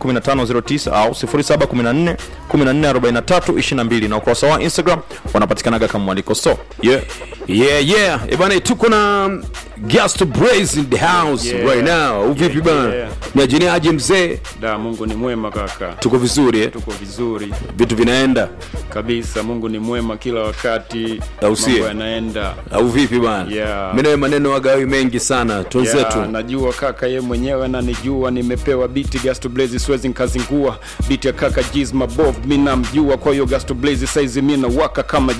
07141509 au 0714 144322 na ukurasa wa Instagram wanapatikanaga kama mwaliko so yeah. yeah yeah Eh bana tuko na Gasto Blaze in the house Yeah. right now uvipi Yeah, bana yeah. ni ajini aje mzee Da, Mungu ni mwema kaka, tuko vizuri eh? tuko vizuri vitu vinaenda kabisa. Mungu ni mwema kila wakati, Au sie? mambo yanaenda. au vipi bana Yeah. mi nawe maneno wagawi mengi sana twenzetu Yeah, najua kaka ye mwenyewe ananijua, nimepewa biti Gasto Blaze, siwezi nkazingua biti ya kaka Jiz Mabov, mi namjua, kwa hiyo Gasto Blaze saizi mi nawaka kama